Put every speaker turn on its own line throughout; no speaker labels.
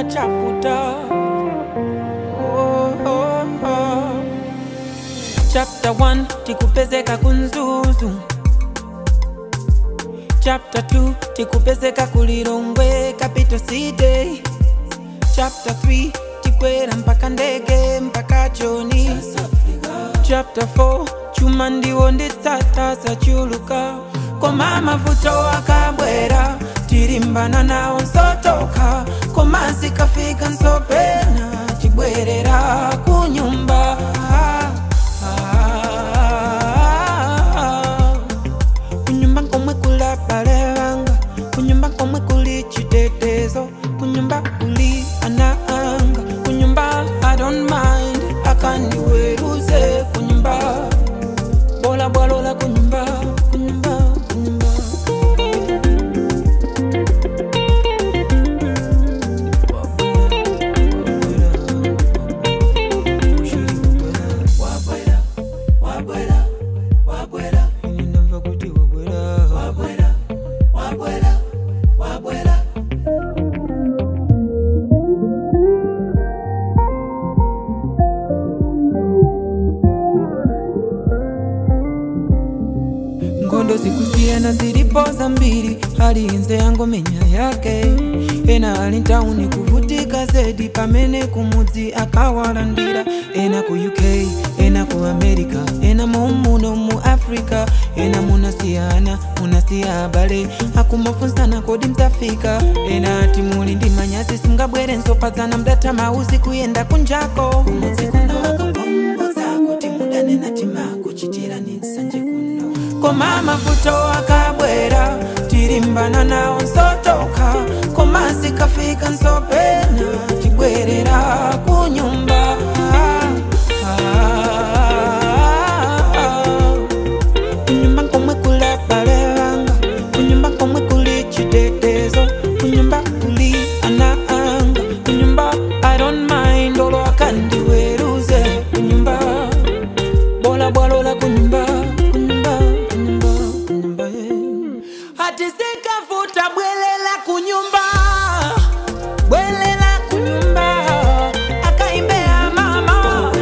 chaputa oh, oh, oh. chapter 1 tikupezeka kunzuzu chapter 2 tikupezeka kulilongwe capital city chapter 3 tikwera mpaka ndege mpaka joni chapter 4 chuma ndiwo nditsata sachuluka koma mavuto akabwera tilimbana nawo nsotoka koma zikafika nsopena tibwerera kunyumba kunyumba komwe kula bale banga kunyumba komwe kuli chitetezo kunyumba kuli ana anga kunyumba i don't mind akandiweruze kunyumba bola bwalola kunyumba kunyumba kunyumba Ninamva kuti wabwera ngondo zikusiyana zilipoza mbili hali inze yangomenya yake ena ali ntauni kuvutika zedi pamene kumudzi akawalandira ena ku uk ena ku america ena mumuno mu africa ena munasiyana munasiya abale akumafunsana kodi mtafika ena ati muli ndi manyazi singabwere nsopadzana mdata mauzi kuyenda kunjako kumudzi kuno akapunguza kuti mudanena timakuchitira ni nsanje kuno koma mavuto akabwera tilimbana nawo nsotoka koma zikafika nsopena tibwerera kunyumba kunyumba komwe kula bale banga kunyumba komwe kuli chitetezo kunyumba kuli ana anga kunyumba i don't mind olo akandiweruze kunyumba bola bwalola kunyumba kunyumba kunyumba kunyumba yeah. hati zikavuta bwelela kunyumba bwelela kunyumba akaimbea mama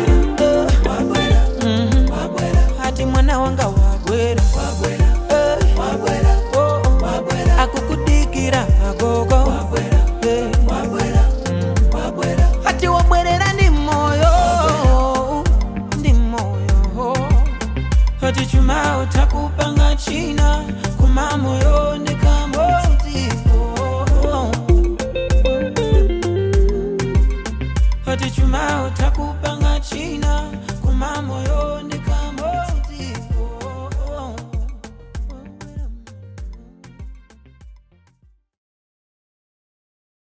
Eh. Mhm. hati mwana wanga wabwera Eh. Oh, oh. akukudikira agogo Eh. Mm. hati wabwerera ndi moyo ndi moyo hati chuma utakupanga china kuma moyo ndikamotipo hati chuma utakupa